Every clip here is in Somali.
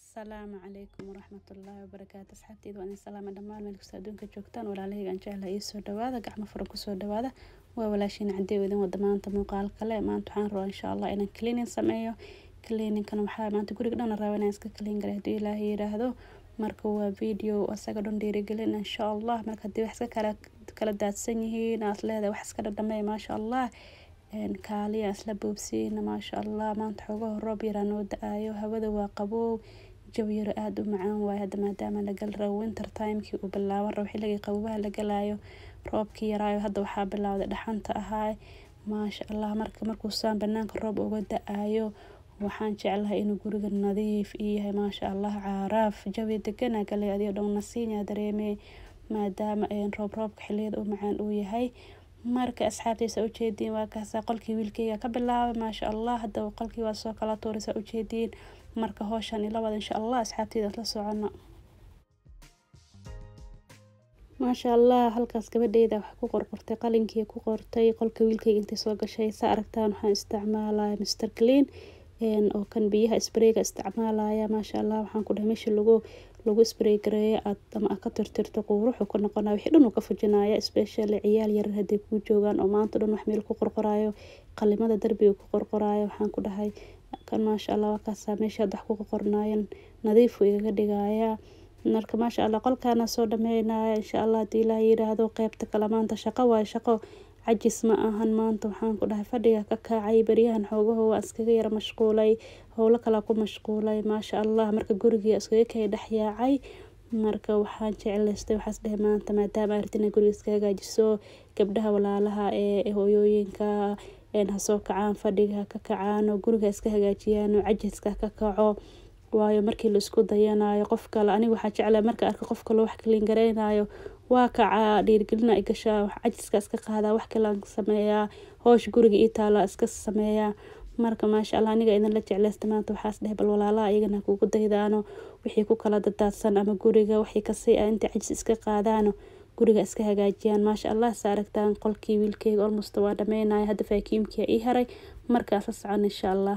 asalaamu calaykum waraxmatullaahi wabarakaatu asxaabteyda waa idin salaama dhammaan meel kasta adduunka joogtaan walaalahayga aan jeclaha ii soo dhawaada gacmo furan kusoo dhawaada waa walaashiina caddeew idin wada maanta muuqaal kale maanta waxaan rabaa insha allah inaan cleaning sameeyo cleaningkan waxaa maanta guriga dhan raba inaan iska clean garay haddii ilaahay yiraahdo marka waa video asaga dhan dhiirigelin insha allah marka haddii wax iska kala kala daadsan yihiin aad leedahay wax iska dhadhamey maasha allah kaaliya isla boobsiina maasha allah maanta xoogaha roob yaraa noo da-aayo hawada waa qaboow jawi yaro aada u macaan waaye hadda maadaama la gali rabo winter timekii uu bilaaban rabo xilligii qabobaha la galaayo roobkii yaraayo hadda waxaa bilowday dhaxanta ahaay maasha allah marka markuusaan banaanka roob uga da-aayo waxaan jeclahay inuu guriga nadiif ii yahay maasha allah caaraaf jawi degana galay adigo dhan nasiinya dareemey maadaama roob roobka xiliyada u macaan uu yahay marka asxaabteysa ujeediin waa kaasa qolkii wiilkeyga ka bilaabay maasha allah hadda qolkii waa soo kala tuuraysa ujeediin marka howshan ila wada insha allah asxaabteyda la socono maasha allah halkaas gabadheyda wax ku qorqortay qalinkii ku qortay qolka wiilkeyga intay soo gashay sa aragtaan waxaan isticmaalaya mr clean oo kan biyaha sprayga isticmaalaya maasha allah waxaan ku dhahay meesha lagu lagu spray gareeyo aad ama aad ka tirtirto quuruxu ka noqonaya wixii dhan uu ka fujinaya especially ciyaal yarar hadday kuu joogaan oo maanta dhan wax meel ku qorqorayo qalimada darbiga ku qorqorayo waxaan ku dhahay kan maasha allah waa kaasaa meesha wax ku qorqornayan nadiifu igaga dhigaya marka maasha allah qolkaana soo dhameynaya insha allah haddii ilaah yiraahdo qeybta kale maanta shaqo waayo shaqo cajis ma ahan maanta waxaan ku dhahay fadhiga ka kaacay beryahan xoogaho waa iskaga yara mashquulay howlo kalaa ku mashquulay maasha allah marka gurigii iskaga kay dhexyaacay marka waxaan jeclaystay waxaas dhehe maanta maadaama artina guriga iska hagaajiso gabdhaha walaalaha ee hooyooyinka hasoo kacaan fadhiga ka kacaan oo guriga iska hagaajiyaan oo cajiska ka kaco waayo markii laisku dayanayo qof kale aniga waxaa jeclaa marka arka qof kale wax kaliin gareynayo waa kacaa dhiirgelina i gashaa wax cajiska iska qaadaa wax kalean sameeyaa hoosh guriga ii taala iska sameeyaa marka maasha allah aniga idinla jecleysta maanta waxaas dheh bal walaalaha iyagana kugu daydaano wixii ku kala dadaadsan ama guriga wixii kasii ah inta cajis iska qaadaano guriga iska hagaajiyaan maasha allah sa aragtaan qolkii wiilkeyga olmost waa dhameynaya hadda faakiimkia ii haray markaas la socon insha allah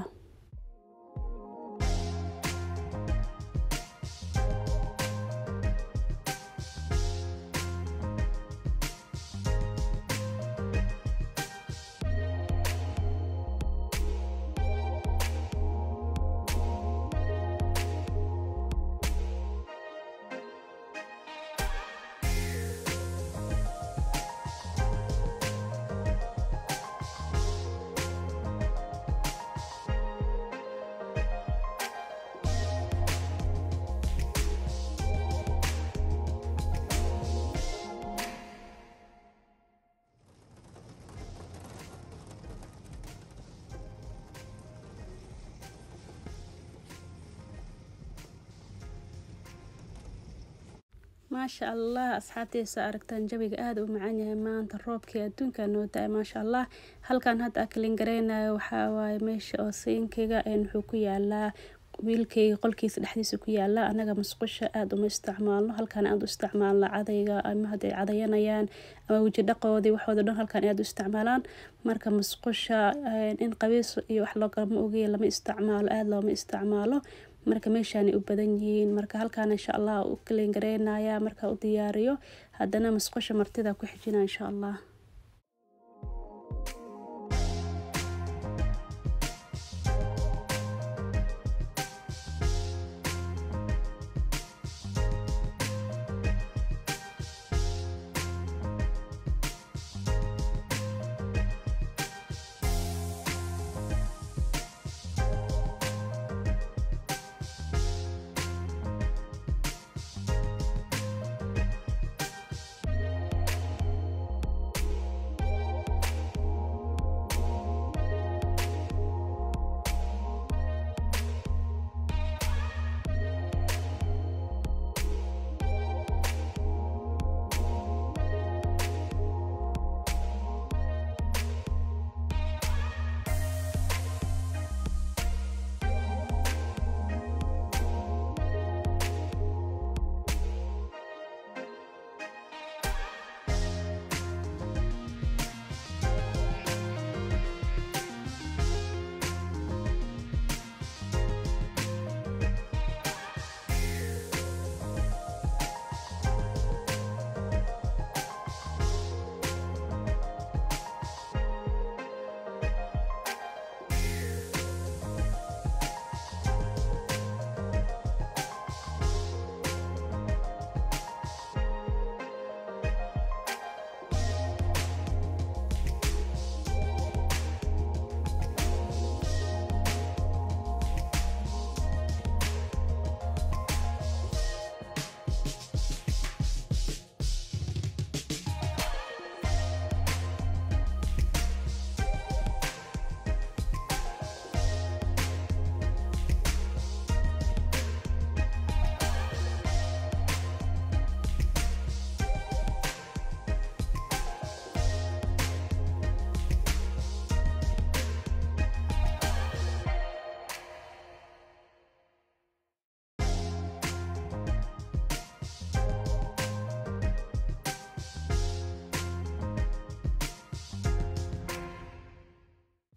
maasha allah asxaabteysa aragtaan jawiga aada u macaan yahay maanta roobkii adduunka noo da-ay maasha allah halkan hadda akalin gareynayo waxaa waaye meesha oo siinkeyga wuxuu ku yaalaa wiilkeyga qolkiisa dhexdiisa ku yaala anaga musqusha aada uma isticmaalno halkan aada u isticmaalna cadayga ama hadday cadayanayaan ama weji dhaqoodii waxooda dhan halkan aada u isticmaalaan marka musqusha in qabiis iyo wax loogama ogeya lama isticmaalo aada looma isticmaalo marka meeshaanay u badan yihiin marka halkaan insha allah u kaliin gareynaya marka u diyaariyo haddana musqusha martida ku xijina insha allah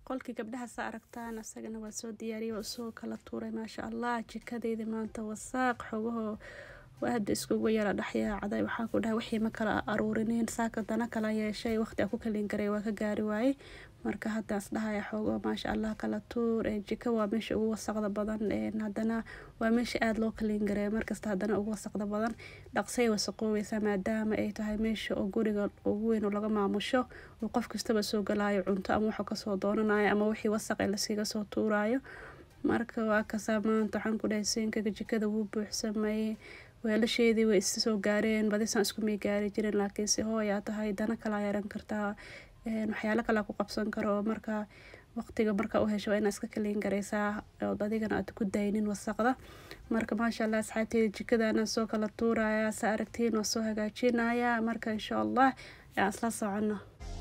qolkii gabdhaha saa aragtaan isagana waa soo diyaariyay waa usoo kala tuuray maasha allah jikadeydii maanta wasaaq xogahoo aada iskugu yara dhexyaacday waxaa ku dhahay wixii ma kala aruurinin saaka dana kala yeeshay waqti a ku kalin garay waa ka gaari waayey marka haddaas dhahaya xoogo maasha allah kala tuur jika waa meesha ugu wasaqda badan haddana waa meesha aada loo kalin gareeya markasta haddana ugu wasaqda badan dhaqsay wasaqoobeysa maadaama ay tahay meesha oo guriga ugu weyn oo laga maamusho oo qof kastaba soo galaayo cunto ama wuxuu kasoo doonanayo ama wixii wasaq ee laskiga soo tuurayo marka waa kasaa maanta waxaan ku dhahay siinkaga jikada wuu buuxsamayey weelasheedii way isa soo gaareen badisaan isku may gaari jirin laakiinse hooyaa tahay dana kalaa yeeran kartaa waxyaalo kalaa ku qabsan karo marka waqtiga marka u hesho waa inaa iska kaliin gareysaa ood adigana aad ku daynin wasaqda marka maasha allah asxaabteeda jikadana soo kala tuuraya sa aragtiin waa soo hagaajinaya marka insha allah aan isla socono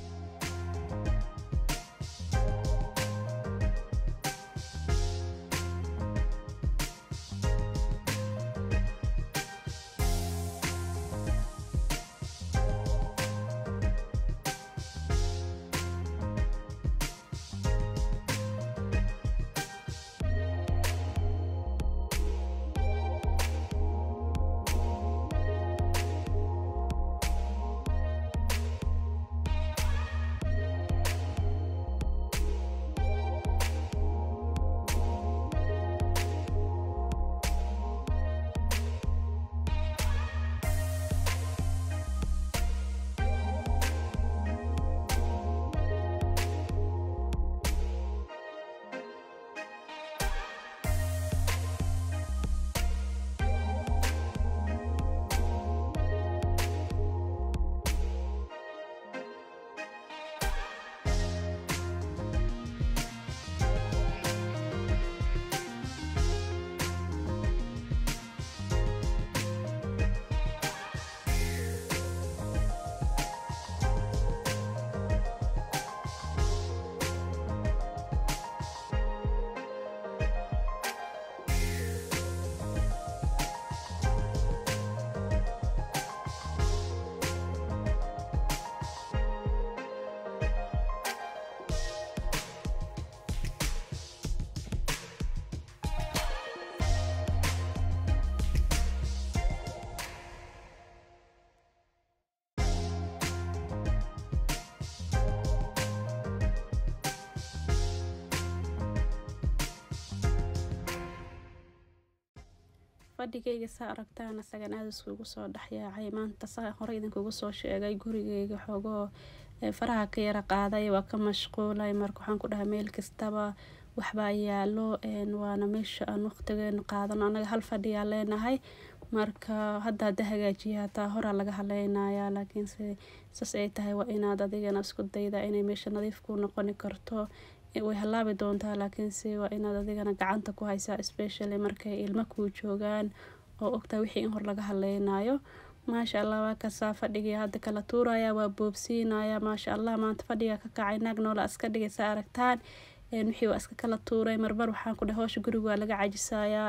fadhigayga saa aragtaan isagan aada iskugu soo dhexyaacay maanta saa hore idinkugu soo sheegay gurigayga xoogoo faraha ka yara qaaday waa ka mashquulay marka waxaan ku dhahay meel kastaba waxbaa yaalo waana meesha aan waqtigeenu qaadano anaga hal fadhiyaa leenahay marka hadda hadda hagaajiya hataa horaa laga haleynayaa laakiinse saas ay tahay waa inaad adigana isku dayda inay meesha nadiif ku noqoni karto way halaabi doontaa laakiinse waa inaad adigana gacanta ku haysaa especially markay ilmo kuu joogaan oo ogtaa wixii in hor laga haleynayo maasha allah waa kasaa fadhigii hadda kala tuuraya waa boobsiinaya maasha allah maanta fadhiga ka kacay naag noola iska dhigaysa aragtaan wixii waa iska kala tuuray marmar waxaan ku dhahay howsha guriga waa laga cajisayaa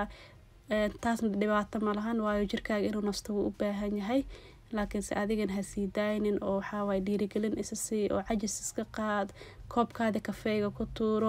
taasna dhibaato malahan waayo jirkaaga inuu nasto wuu u baahan yahay laakiinse adigan ha sii daaynin oo waxaawaay dhiirigelin isa sii oo cajis iska qaad koobkaada kafeega ku tuuro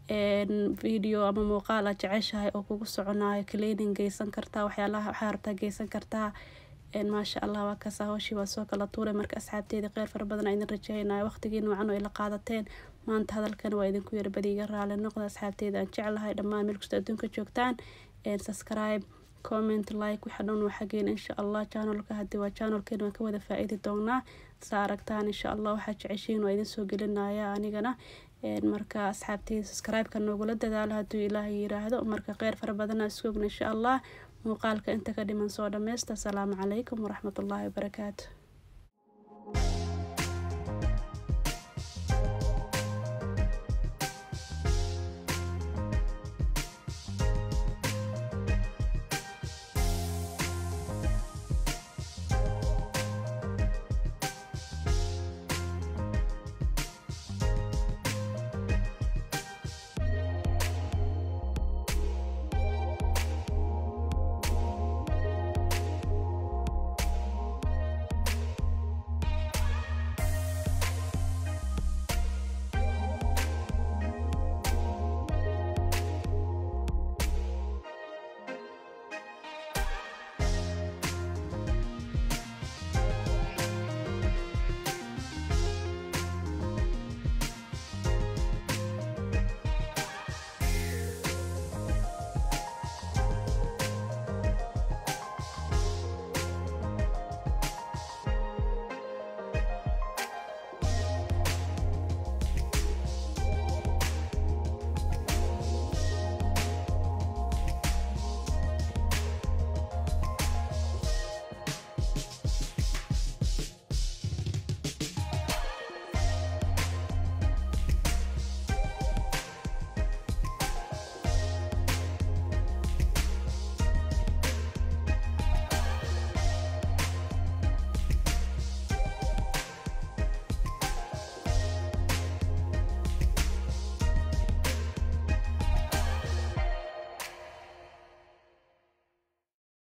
video ama muuqaal aad jeceshahay oo kugu soconayo cleaning geysan kartaa waxyaalaha waxaa rabtaa geysan kartaa maasha allah waa kaasa howshii waa soo kala tuuray marka asxaabteeda qeyr fara badan a idin rajeynaya waqtigii noocan oo ila qaadateen maanta hadalkan waa idinku yarbadi iga raali noqda asxaabteeda aan jeclahay dhammaan meel kasta adduunka joogtaan subscribe comment like waxa dhan waa xageen insha allah channelka haddii waa channelkeena waan ka wada faa-iidi doonaa saa aragtaan insha allah waxaa jeceshiin waa idin soo gelinaya anigana marka asxaabteyda subscribe-ka noogula dadaalo hadduu ilaahay yiraahdo marka qeyr fara badana iskoogna insha allah muuqaalka inta ka dhiman soo dhameysta asalaamu calaykum waraxmatullaahi wabarakaatu